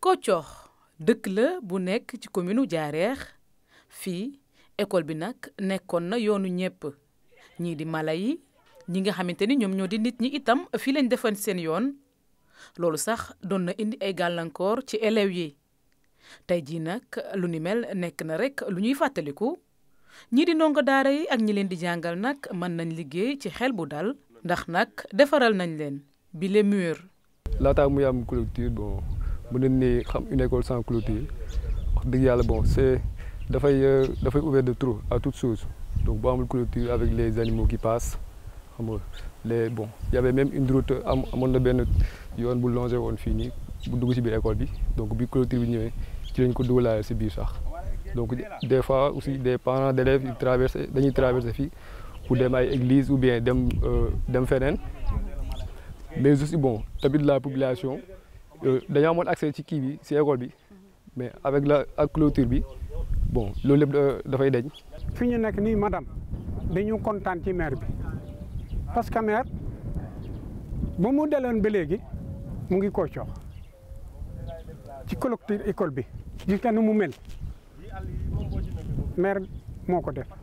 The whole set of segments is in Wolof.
Kocoox dëkk la bu nekk ci commune u Jaareex fii école bi nag nekkoon na yoonu ñépp ñii di mala yi ñi nga xamante ni ñoom ñoo di nit ñi itam fii lañ defan seen yoon loolu sax doon na indi ay gàllankoor ci élèves yi tey jii nag lu ni mel nekk na rek lu ñuy fàttaliku ñii di ndongo daara yi ak ñi leen di jàngal nag mën nañ liggéey ci xel bu dal ndax nag defaral nañ leen bi les murs. laataa muy am clôture bon mën nañ ne xam une école sans clôture wax dëgg yàlla bon c'est dafay dafay ouvert de trop à toute chose donc boo amul clôture avec les animaux qui passent xam nga les bon y avait même une route am amoon na benn yoon bu longé woon fii nii bu dugg ci biir école bi donc bi clôture bi ñëwee ci lañ ko dugalaale ci biir sax donc des fois aussi des parents d'élèves ils traversent dañuy traverser fii pour dem ay église ou bien dem dem feneen mais aussi bon tamit la population dañoo amoon accès ci kii bi ci école bi mais avec la ak clôture bi bon loolu lépp dafay deñ fi ñu nekk nii madame dañu kontaan ci maire bi parce que maire bu mu deloon ba léegi mu ngi ko coox ci clôture école bi gis nga nu mu mel maire moo ko def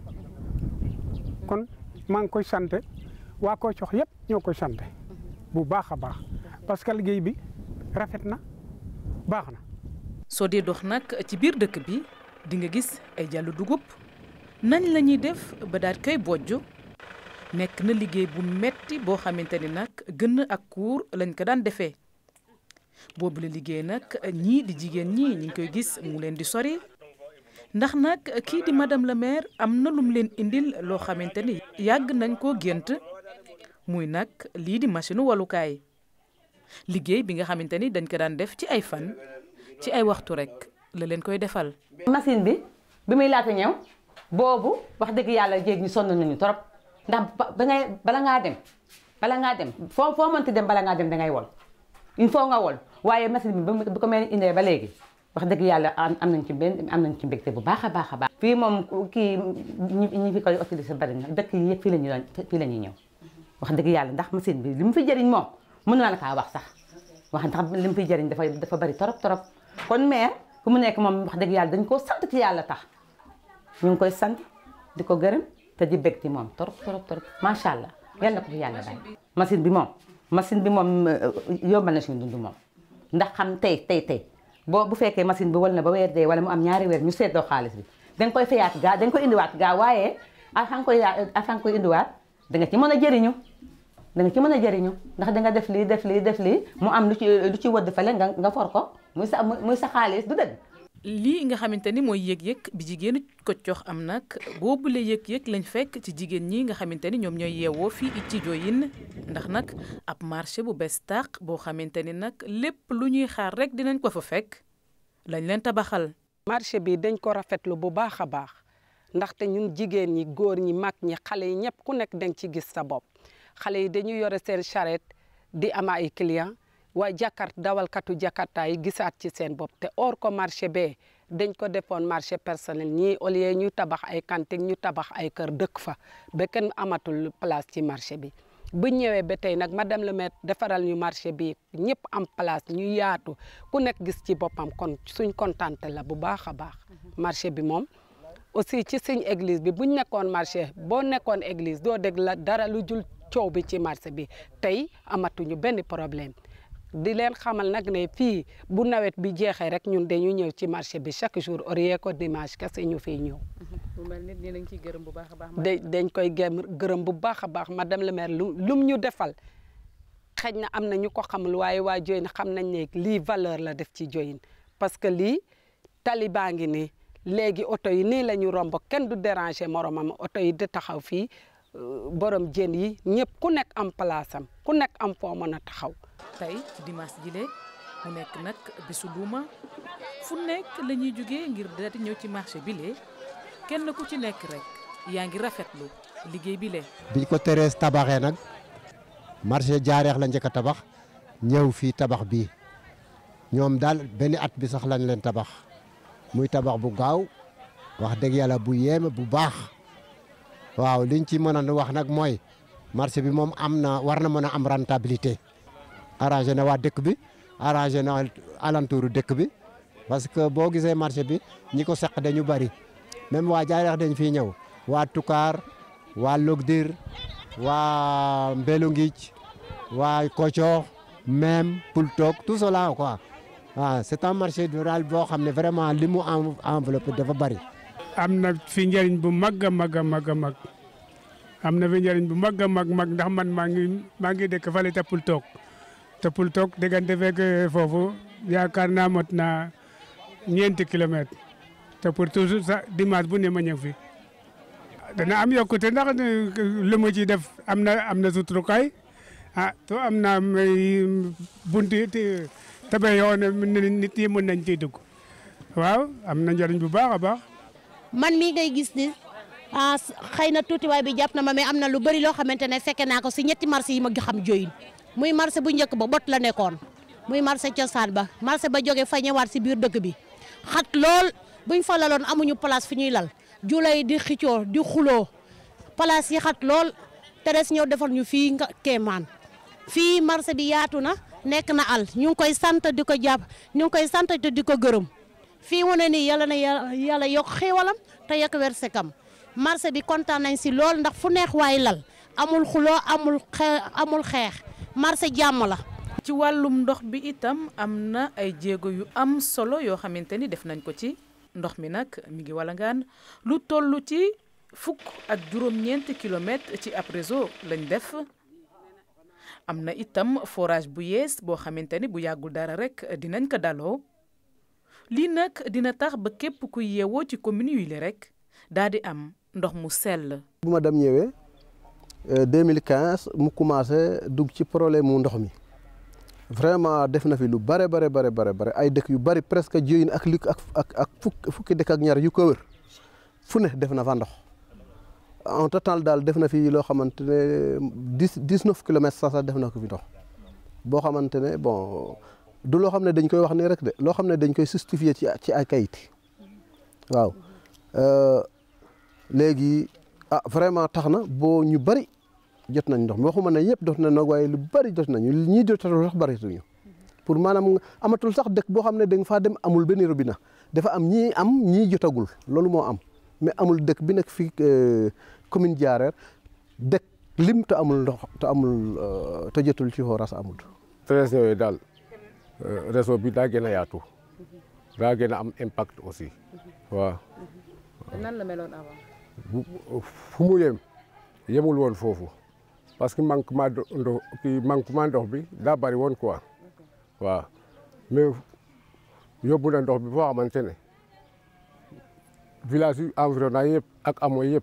kon maa ngi koy sant waa ko coox yëpp ñoo koy sant bu baax a baax parce que liggéey bi rafet na baax na. soo dee dox nag ci biir dëkk bi di nga gis ay jàllu dugub nañ la ñuy def ba daal koy bojj nekk na liggéey bu metti boo xamante ni nag gën ak kuur lañ ko daan defee boobu la liggéey nag ñii di jigéen ñi ñu ngi koy gis mu leen di sori ndax nag kii di madame la maire am na lum leen indil loo xamante ni yàgg nañ koo gént muy nag lii di machine walukaay liggéey bi nga xamante ni dañ ko daan def ci ay fan ci ay waxtu rek la leen koy defal. machine bi bi muy laata ñëw boobu wax dëgg yàlla jéeg ñi sonn nañu trop ndax ba ngay bala ngaa dem bala ngaa dem foo foo mënti dem bala ngaa dem dangay wol il faut nga wol waaye machine bi bi ko mel indee ba léegi wax dëgg yàlla am nañ ci benn am nañ ci mbégte bu baax a baax a baax. fii moom kii ñi ñi fi koy utiliser bari na dëkk yi yëpp fii la ñuy doon fii la ñuy ñëw wax dëgg yàlla ndax machine bi li mu fi jëriñ moom mën naa la kaa wax sax wax ndax li mu fi jëriñ dafa dafa bari torop torop kon maire fu mu nekk moom wax dëgg yàlla dañ koo sant ci yàlla tax ñu ngi koy sant di ko gërëm te di bég ci moom torop torop torop macha allah yal na ko fi yàlla bàyyi. machine bi moom machine bi moom yombal na suñu dund moom ndax xam tey tey tey boo bu fekkee machine bi wal na ba weer dee wala mu am ñaari weer ñu seetloo xaalis bi dañ koy fayaat gaa dañ koy indiwaat gaa waaye afan koy afan koy indiwaat da nga ci mën a jëriñu da nga ci mën a jëriñu ndax da nga def lii def lii def lii mu am lu ci lu ci wëdd fale nga nga for ko muy sa muy sa xaalis du dëgg. lii nga xamante ni mooy yëg-yëg bi jigéenu Koccox am nag boobule yëg-yëg lañ fekk ci jigéen ñi nga xamante ni ñoom ñooy yeewoo fii ci Diohine ndax nag ab marché bu bees tàq boo xamante ni nag lépp lu ñuy xaar rek dinañ ko fa fekk lañ leen tabaxal. marché bi dañ ko rafetlu bu baax a baax ndaxte ñun jigéen ñi góor ñi mag ñi xale yi ñëpp ku nekk dañ ci gis sa bopp xale yi dañuy yore seen charrette di am ay clients. waaye jakart dawalkatu jakarta yi gisaat ci seen bopp te or ko marché bee dañ ko defoon marché personnel ñii au lieu ñu tabax ay cantine ñu tabax ay kër dëkk fa ba kenn amatul place ci marché bi bu ñëwee ba tey nag madame le maire defaral ñu marché bi ñëpp am place ñu yaatu ku nekk gis ci boppam kon suñ kontante la bu baax a baax marché bi moom aussi ci suñ église bi buñ nekkoon marché boo nekkoon église doo dégg la dara lu jul coow bi ci marché bi tey amatuñu benn problème di leen xamal nag ne fii bu nawet bi jeexee rek ñun dañu ñëw ci marché bi chaque jour au ko dimanche kese ñu fiy ñëw. bu mel ni dinañ ciy gërëm bu baax a baax. dañ koy gërëm bu baax a baax madame le maire lu lum ñu defal xëy na am na ñu ko xamul waaye waa Diohine xam nañ ne lii valeur la def ci Diohine parce que lii tali baa ngi nii léegi oto yi nii la ñu romb kenn du déranger moromam oto yi di taxaw fii borom jën yi ñëpp ku nekk am place am ku nekk am foo mën a taxaw. tey ci dimanche jile mu nekk nag bisu luuma fu nekk la ñuy jógee ngir daal di ñëw ci marché bile kenn ku ci nekk rek yaa ngi rafetlu liggéey bile. biñ ko teree tabaxee nag marché jaareex la njëkk a tabax ñëw fii tabax bii ñoom daal benn at bi sax lañ leen tabax muy tabax bu gaaw wax dëgg yàlla bu yéeme bu baax waaw liñ ci mën a wax nag mooy marché bi moom am na war na mën a am rentabilité. arrangé na waa dëkk bi arrangé na alentour dëkk bi parce que boo gisee marché bi ñi ko seq dañu bari même waa Jaareex dañ fiy ñëw waa Toucar waa Logdir waa Mbelu Ngic waa Kocoox même Pultook tout cela quoi ah c'est un marché rural boo xam ne vraiment li mu enveloppé dafa bari. am na fi njëriñ bu mag a mag a mag a mag am na fi njëriñ bu mag a mag mag ndax man maa ngi maa ngi dëkk fale te Pultook te Pultook diggante fekk foofu yaakaar naa mot na ñeenti kilomètres te pour toujours sa dimanche bu ne ma ñëw fi dana am yokkute ndax lu mu ci def am na am na suturukaay ah to am na bunti tabe yoo ne nit yi mën nañ ciy dugg waaw am na njëriñ bu baax a baax. man mii ngay gis ni ah xëy na tuutiwaay bi jàpp na ma mais am na lu bëri loo xamante ne fekke naa ko si ñetti marché yi ma xam joyin muy marché bu njëkk ba bot la nekkoon muy marché cosaan ba marché ba jóge fa ñëwaat si biir dëkk bi xat lool buñ fa laloon amuñu place fi ñuy lal julay di xicoo di xuloo place yi xat lool te des ñëw defal ñu fii nga kéemaan fii marché bi yaatu na nekk na al ñu ngi koy sant di ko jàpp ñu ngi koy sant te di ko gërëm fii wane ni yàlla na yàlla yokk xéewalam te yokk wersekam marché bi kontaan nañ si lool ndax fu neex waay lal amul xuloo amul xe amul xeex marché jàmm la. ci wàllum ndox bi itam am na ay jéego yu am solo yoo xamante ni def nañ ko ci ndox mi nag mi ngi walangaan lu toll ci fukk ak juróom-ñeenti kilomètres ci ab réseau lañ def. am na itam forage bu yees boo xamante ni bu yàggul dara rek dinañ ko daloo lii nag dina tax ba képp kuy yeewoo ci commune yu le rek daal di am ndox mu sell. bu ma dem ñëwee 2015 mu commencé dugg ci problème mu ndox mi vraiment def na fi lu bare bare bare bare bare ay dëkk yu bari presque jiw ak li ak ak ak fukki dëkk ak ñaar yu ko wër fu ne def na fa ndox. en total daal def na fi loo xamante ne dix dix neuf kilomètres sax sax def na ko fi ndox boo xamante ne bon du loo xam ne dañ koy wax nii rek de loo xam ne dañ koy justifier ci ci ay kayit waaw léegi ah vraiment tax na boo ñu bëri jot nañ ndox mi waxuma ne ñëpp jot nañ ndox waaye lu bëri jot nañu ñii jotatul sax bëreetuñu pour maanaam amatul sax dëkk boo xam ne da nga faa dem amul benn robinet dafa am ñii am ñii jotagul loolu moo am. mais amul dëkk bi nekk fii commune Diarère dëkk lim te amul ndox te amul te jotul ci forage amul. treize yooyu daal réseau bi daa gën a yaatu daa gën a am impact aussi waaw. nan la meloon avant. bu fu mu yem yemul woon foofu parce que manquement ndox kii manquement ndox bi daa bari woon quoi waaw mais yóbbu na ndox bi foo xamante ne. village yu environnant yëpp ak amoo yëpp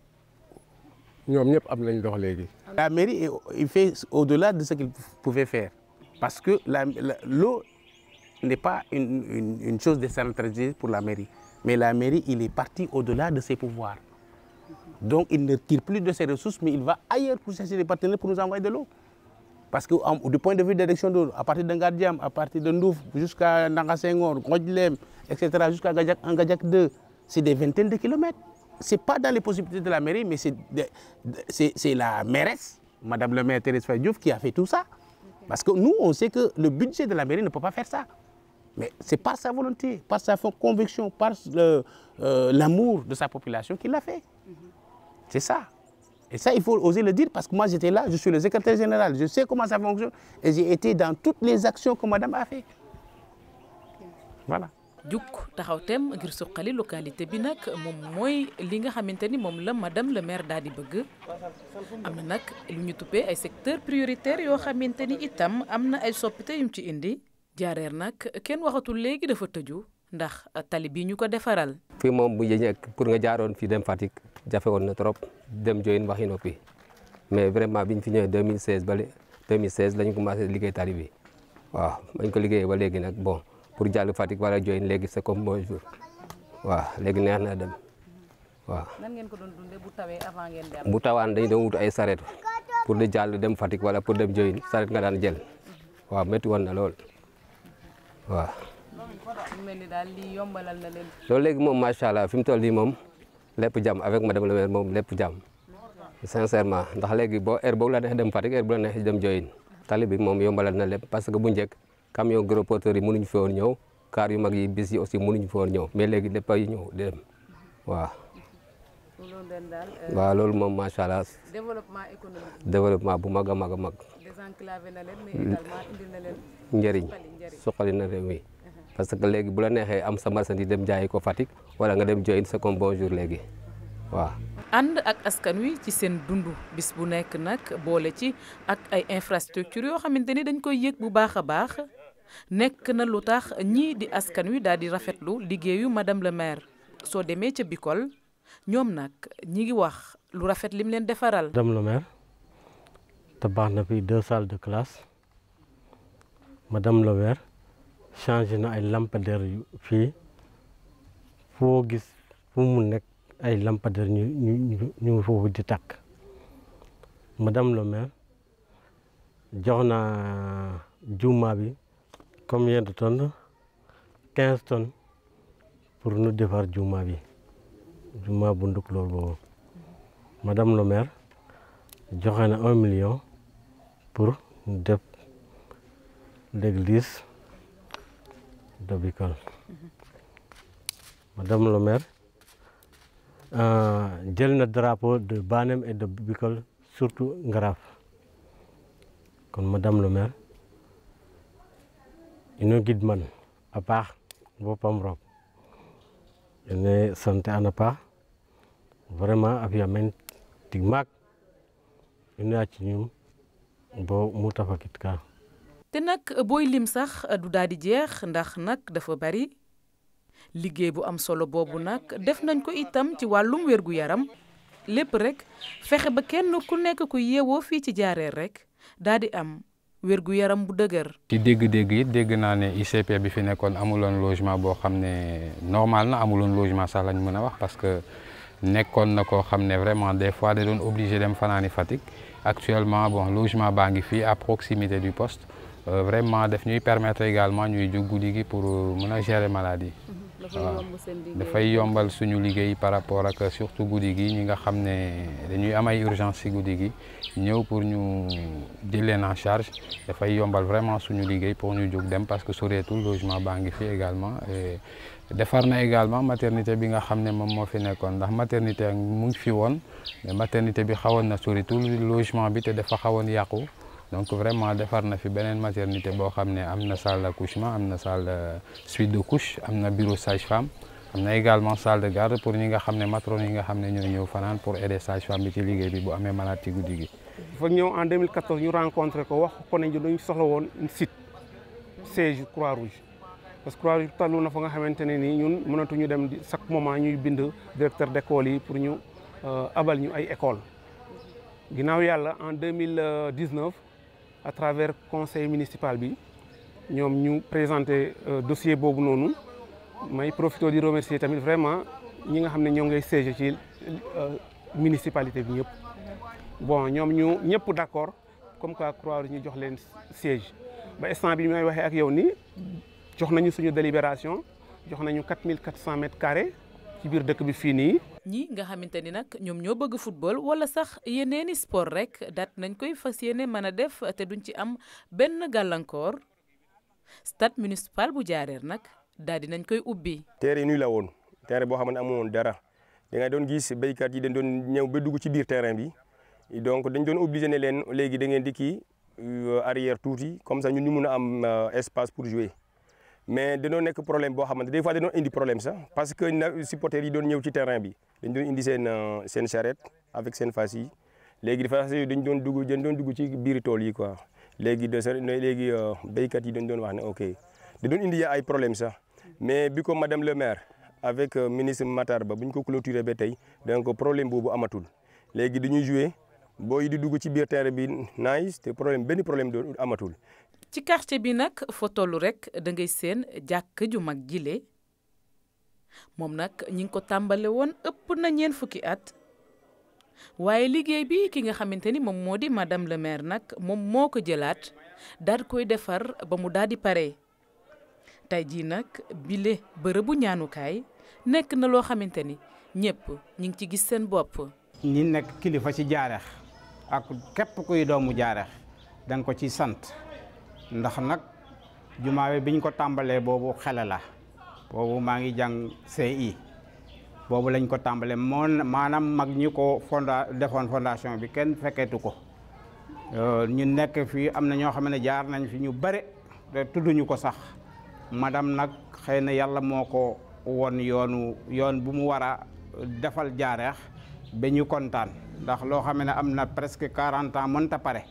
ñoom ñëpp am nañ ndox léegi. La mairie il fait au-delà de ce qu'il pouvait faire parce que la l'eau n'est pas une, une une chose décentralisée pour la mairie mais la mairie il est parti au-delà de ses pouvoirs donc il ne tire plus de ses ressources mais il va ailleurs pour chercher des partenaires pour nous envoyer de l'eau parce que en, du point de vue d'érection d'eau à partir de Ngadiam à partir de Ndouf jusqu'à Ndanga Senghor Ngodjlem etc jusqu'à Ngadiak Ngadiak 2 c'est des vingtaines de kilomètres. Ce n'est pas dans les possibilités de la mairie, mais c'est la mairesse, Madame le maire Thérèse Faye Diouf, qui a fait tout ça. Parce que nous, on sait que le budget de la mairie ne peut pas faire ça. Mais c'est par sa volonté, par sa conviction, par l'amour euh, de sa population qu'il l'a fait. C'est ça. Et ça, il faut oser le dire parce que moi, j'étais là, je suis le secrétaire général, je sais comment ça fonctionne et j'ai été dans toutes les actions que Madame a fait. Voilà. jukk taxaw tem ngir suqali localité bi nag moom mooy li nga xamante ni moom la madame le maire daal di bëgg am na nag lu ñu tuppee ay secteur prioritaire yoo xamante ni itam am na ay soppite yum ci indi jaareer nag kenn waxatul léegi dafa tëju ndax tali bi ñu ko defaral fii moom bu njëkk pour nga jaaroon fii dem Fatick jafe woon na trop dem joyin waxi noppi mais vraiment biñ fi ñëwee 2016 ba 2016 lañu commencé liggéey tali bi waaw bañ ko liggéeyee ba léegi nag bon pour jàll Fatick wala Diohine léegi c'est comme bonjour waaw léegi neex na dem waaw. nan ngeen ko doon dundee bu tawee avant ngeen dem. bu tawaan dañu doon wut ay saret pour di jàll dem Fatick wala pour dem Diohine saret nga daan jël waaw métti woon na lool waaw. mu mel ni daal lii yombalal na leen. loolu léegi moom macha allah fi mu toll nii moom lépp jàmm avec madame le maire moom lépp jàmm sincèrement ndax léegi boo heure boobu la neex dem Fatick heure bu la neex dem Diohine tali bi moom yombalal na lépp parce que bu njëkk camion gros porteurs yi mënuñu fi woon ñëw car yu mag yi bis yi aussi mënuñu fi woon ñëw mais léegi lépp ay ñëw di dem waaw. loolu den daal waaw loolu moom macha allah développement économique développement bu mag a mag a mag désenclavé na leen mais également indil na leen njëriñ suqali njëriñ. suqali na réew mi parce que léegi bu la neexee am sa marchandise dem jaayi ko Fatick wala nga dem join sa comme bonjour léegi waaw. ànd ak askan wi ci seen dund bis bu nekk nag boole ci ak ay infrastructure yoo xamante ni dañ koy yëg bu baax a baax nekk na lu tax ñii di askan wi daal di rafetlu liggéeyu madame le maire soo demee ca Bikol ñoom nag ñi ngi wax lu rafet lim leen defaral. Madame le maire tabax na fi deux salles de classe madame le maire changé na ay lampadaires yu fii foo gis fu mu nekk ay lampadaires ñu ñu ñu ñu ngi foofu di tàkk madame le maire jox na juma bi combien de tonnes quinze tonnes pour nu defar juma bi juma bu nduk loolu boobu madame le maire joxe na un million pour def l'église de Bikol madame le maire jël na drapeau de Banem et de Bikol surtout Ngaraf kon madame le maire ino gidman a paax boppam roog ene sant an a paax vraiment a fi'a meen tig maak ino yaacinum bo mu ta fakit ka te nag booy lim sax du daal di jeex ndax nag dafa bari liggéey bu am solo boobu nag def nañ ko itam ci wàllum wérgu yaram lépp rek fexe ba kenn ku nekk ku yeewoo fii ci jaareer rek daal di am wérgu yaram bu dëgër. ci dégg-dégg it dégg naa ne ICP bi fi nekkoon amuloon logement boo xam ne normal na amuloon logement sax lañ mën a wax parce que nekkoon na koo xam ne vraiment des fois da doon obligé dem fanaani Fatick actuellement bon logement baa ngi fii à proximité du poste Euh, vraiment daf ñuy permettre également ñuy jóg guddi gi pour mën a gérer maladie waaw dafay yombal suñu liggéey par rapport ak surtout guddi gi ñi nga xam ne dañuy am ay urgence si guddi gi ñëw pour ñu jël leen en charge dafay yombal vraiment suñu liggéey pour ñu jóg dem parce que soreetul logement baa ngi fi également et defar na également maternité bi nga xam ne moom moo fi nekkoon ndax maternité mu ngi fi woon mais maternité bi xawoon na soreetul logement bi te dafa xawoon yàqu donc vraiment defar na fi beneen maternité boo xam ne am na salle d'accouchement am na salle de suite de couche am na bureau sage-femme am na également salle de garde pour ñi nga xam ne matrone yi nga xam ne ñooy ñëw fanaan pour aider sage-femme bi ci liggéey bi bu amee malade ci guddi gi. fa ñëw en 2014 ñu rencontré ko wax ko ne ñu dañu soxla woon une site siège Croix-Rouge parce que Croix-Rouge tallu na fa nga xamante ne nii ñun mënatuñu dem chaque moment ñuy bind directeur d'école yi pour ñu abal ñu ay école ginnaaw yàlla en 2019 à travers conseil municipal bi ñoom ñu présenté dossier boobu noonu may profité di remercier tamit vraiment ñi nga xam ne ñoo ngay siège ci municipalité bi ñëpp bon ñoom ñu ñëpp d'accord comme quoi Croix-Rouge ñu jox leen siège ba instant bi may waxee ak yow ni jox nañu suñu délibération jox nañu 4400 mètres carrés ci biir dëkk bi fii nii. ñi nga xamante ni nag ñoom ñoo bëgg football wala sax yeneeni sport rek daat nañ koy fas yéene mën a def te duñ ci am benn gàllankoor stade municipal bu jaareer nag daal di nañ koy ubbi. terrain nuy la woon terrain boo xam ne amoon dara da nga doon gis béykat yi dañ doon ñëw ba dugg ci biir terrain bi donc dañ doon obligé ne leen léegi da ngeen di kii arrière tuuti comme ça ñun ñu mun a am espace pour jouer. mais dañoo nekk problème boo xamante des fois dañoo indi problème sax parce que na supporters yi doon ñëw ci terrain bi dañ doon indi seen seen charrette avec seen fas yi léegi dafa dañ doon dugg dañ doon dugg ci biir tool yi quoi léegi de léegi béykat yi dañ doon wax ne ok da doon indi ay problème sax mais bi ko madame le maire avec ministre Matar Ba bu ñu ko clôturé ba tey donc problème boobu amatul léegi dañuy jouer booy di dugg ci biir terrain bi nice te problème benn problème doon amatul. ci quartier bi nag foo tollu rek da ngay seen jàkk ju mag jile moom nag ñi ngi ko tàmbale woon ëpp na ñeen fukki at waaye liggéey bi ki nga xamante ni moom moo di madame le maire nag moom moo ko jëlaat daal koy defar ba mu daal di pare tey jii nag bile bërëbu ñaanukaay nekk na loo xamante ni ñëpp ñi ngi ci gis seen bopp. ñi nekk kilifa ci jaareex ak képp kuy doomu jaareex danga ko ci sant. ndax nag jumaa bi biñ ko tàmbalee boobu xele la boobu maa ngi jàng CI boobu lañ ko tàmbalee moo maanaam mag ñi ko fonda defoon fondation bi kenn fekkeetu ko ñu nekk fii am na ñoo xam ne jaar nañ fi ñu bare te tudduñu ko sax madame nag xëy na yàlla moo ko won yoonu yoon bu mu war a defal jaareex ba ñu kontaan ndax loo xam ne am na presque quarante ans mënta pare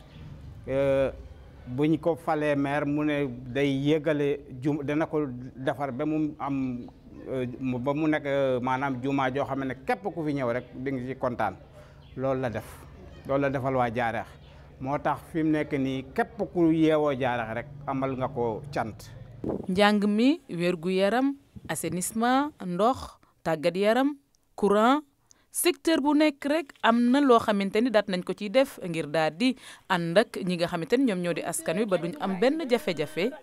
buñ ko falee maire mu ne day yëgale jum dana ko defar ba mu am ba mu nekk maanaam jumaa joo xam ne képp ku fi ñëw rek di nga ci kontaan loolu la def loolu la defal waa jaareex moo tax fi mu nekk nii képp ku yeewoo jaareex rek amal nga ko cant njàng mi wérgu yaram assainissement ndox tàggat yaram courant secteur bu nekk rek am na loo xamante ni daat nañ ko ciy def ngir daal di ànd ak ñi nga xamante ni ñoom ñoo di askan wi ba duñ am benn jafe-jafe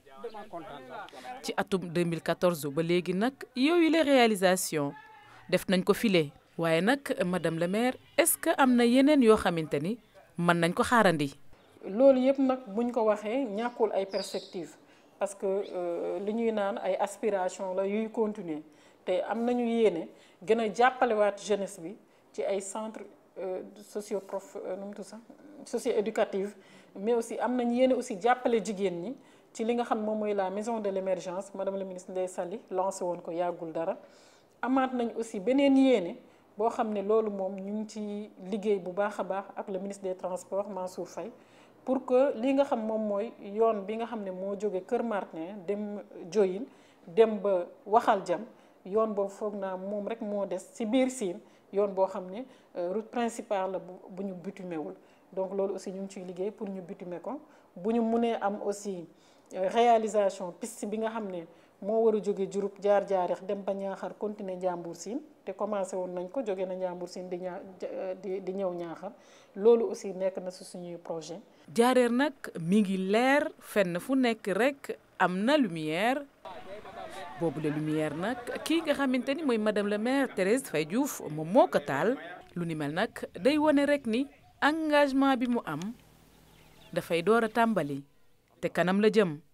ci atum 2014 ba léegi nag yooyu les réalisations def nañ ko file waaye nag madame le maire est-ce que am na yeneen yoo xamante ni mën nañ ko xaarandi. loolu yëpp nag buñ ko waxee ñàkkul ay perspectives parce que li ñuy naan ay aspirations la yuy continuer te am nañu yéene gën a jàppalewaat jeunesse bi ci ay centres socio prof nu mu tudd sax socio éducative mais aussi am nañu yéene aussi jàppale jigéen ñi ci li nga xam moom mooy la maison de l'émergence madame la ministre Ndeye Sali lancé woon ko yàggul dara amaat nañ aussi beneen yéene boo xam ne loolu moom ñu ngi ci liggéey bu baax a baax ak le ministre des transports Mansour Faye pour que li nga xam moom mooy yoon bi nga xam ne moo jóge Kër Martin dem Diohine dem ba Waxal Jam yoon boobu foog naa moom rek moo des ci biir Sine yoon boo xam ne route principale la bu ñu bitumé wul donc loolu aussi ñu ngi ciy liggéey pour ñu bitumé ko bu ñu mënee am aussi réalisation piste bi nga xam ne moo war a jóge Diouroup jaar jaareex dem ba Ñaaxar continuer Njàmbur Sine te commencé woon nañ ko jóge na Njàmbur Sine di ñaa di di ñëw Ñaaxar loolu aussi nekk na si suñuy projet jaareer nag mi ngi leer fenn fu nekk rek am na lumière boobu la lumière nag kii nga xamante ni mooy madame le maire Thérèse Faye Diouf moom moo ko taal lu ni mel nag day wane rek ni engagement bi mu am dafay door a tàmbali te kanam la jëm